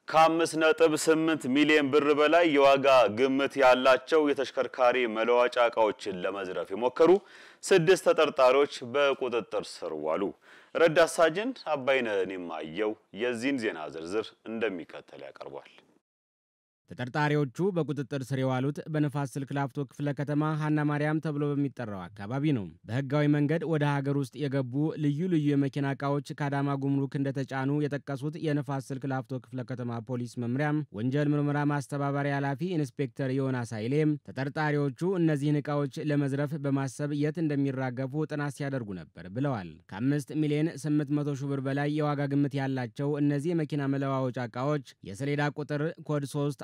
ከአምስት ነጥብ ስምንት ሚሊዮን ብር በላይ የዋጋ ግምት ያላቸው የተሽከርካሪ መለዋጫ ዕቃዎችን ለመዝረፍ የሞከሩ ስድስት ተጠርጣሪዎች በቁጥጥር ስር ዋሉ። ረዳት ሳጅን አባይነህ የማየው የዚህን ዜና ዝርዝር እንደሚከተል ያቀርቧል። ተጠርጣሪዎቹ በቁጥጥር ስር የዋሉት በንፋስ ስልክ ላፍቶ ክፍለ ከተማ ሀና ማርያም ተብሎ በሚጠራው አካባቢ ነው። በህጋዊ መንገድ ወደ ሀገር ውስጥ የገቡ ልዩ ልዩ የመኪና ዕቃዎች ከአዳማ ጉምሩክ እንደተጫኑ የጠቀሱት የንፋስ ስልክ ላፍቶ ክፍለ ከተማ ፖሊስ መምሪያም ወንጀል ምርመራ ማስተባበሪያ ኃላፊ ኢንስፔክተር ዮናስ ኃይሌም ተጠርጣሪዎቹ እነዚህን ዕቃዎች ለመዝረፍ በማሰብ የት እንደሚራገፉ ጥናት ሲያደርጉ ነበር ብለዋል። ከአምስት ሚሊዮን ስምንት መቶ ሺህ ብር በላይ የዋጋ ግምት ያላቸው እነዚህ የመኪና መለዋወጫ ዕቃዎች የሰሌዳ ቁጥር ኮድ 3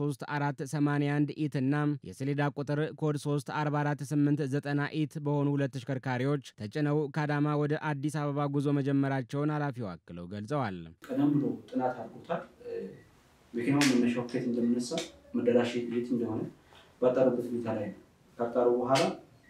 13481 ኢት እና የሰሌዳ ቁጥር ኮድ 344890 ኢት በሆኑ ሁለት ተሽከርካሪዎች ተጭነው ከአዳማ ወደ አዲስ አበባ ጉዞ መጀመራቸውን ኃላፊው አክለው ገልጸዋል። ቀደም ብሎ ጥናት አድርጎታል። መኪናው መነሻው ከየት እንደምነሳ መዳረሻ የት እንደሆነ ባጣሩበት ሁኔታ ላይ ነው። ካጣሩ በኋላ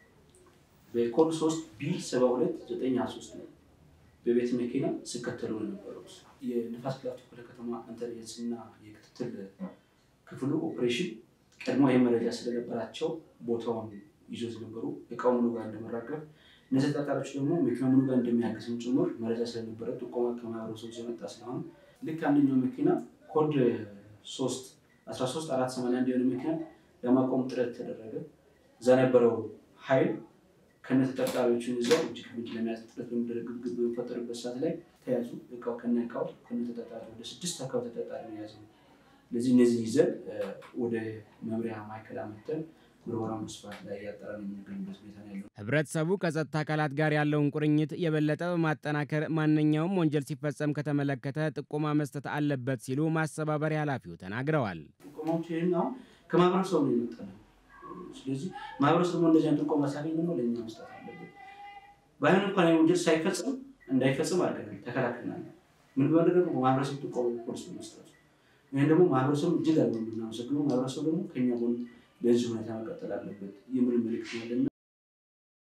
በኮድ 3 ቢ 72923 ነው በቤት መኪና ሲከተሉ የነበሩት የንፋስ ላፍቶ ክፍለ ከተማ ኢንተሊጀንስ እና የክትትል ክፍሉ ኦፕሬሽን ቀድሞ ይህ መረጃ ስለነበራቸው ቦታውን ይዞ ነበሩ። እቃው ምኑ ጋር እንደመራገብ እነዚህ ተጠርጣሪዎች ደግሞ መኪና ምኑ ጋር እንደሚያገስም ጭምር መረጃ ስለነበረ ጥቆማ ከማህበረሰቡ የመጣ ስለሆነ ልክ አንደኛው መኪና ኮድ 3 13 481 የሆነ መኪና ለማቆም ጥረት ተደረገ። እዛ ነበረው ኃይል ከነ ተጠርጣሪዎችን ይዘው እጅ ከፍንጅ ለመያዝ ጥረት በሚደረግበት በሚፈጠርበት ሰዓት ላይ ተያዙ። እቃው ከነ እቃው ከነ ተጠርጣሪ ወደ ስድስት አካባቢ ተጠርጣሪ ነው የያዘው። ስለዚህ እነዚህ ይዘን ወደ መምሪያ ማዕከል አመተን ምርመራ መስፋት ላይ ያጠራን የምንገኝበት ሁኔታ ነው ያለው። ህብረተሰቡ ከጸጥታ አካላት ጋር ያለውን ቁርኝት የበለጠ በማጠናከር ማንኛውም ወንጀል ሲፈጸም ከተመለከተ ጥቆማ መስጠት አለበት ሲሉ ማስተባበሪያ ኃላፊው ተናግረዋል። ጥቆማዎች ይህን አሁን ከማህበረሰቡ ነው የመጣ ነው። ስለዚህ ማህበረሰቡ እንደዚያን ጥቆማ ሲያገኝ ደግሞ ለእኛ መስጠት አለበት። ባይሆን እንኳን ወንጀል ሳይፈጽም እንዳይፈጽም አድርገናል፣ ተከላክለናል። ምን ቢሆን ደግሞ ማህበረሰቡ ጥቆማ ፖሊስ በመስጠቱ ይህን ደግሞ ማህበረሰቡ እጅግ አለ የምናመሰግነው። ማህበረሰቡ ደግሞ ከኛ ጎን በዚህ ሁኔታ መቀጠል አለበት የሚል መልዕክት ያለና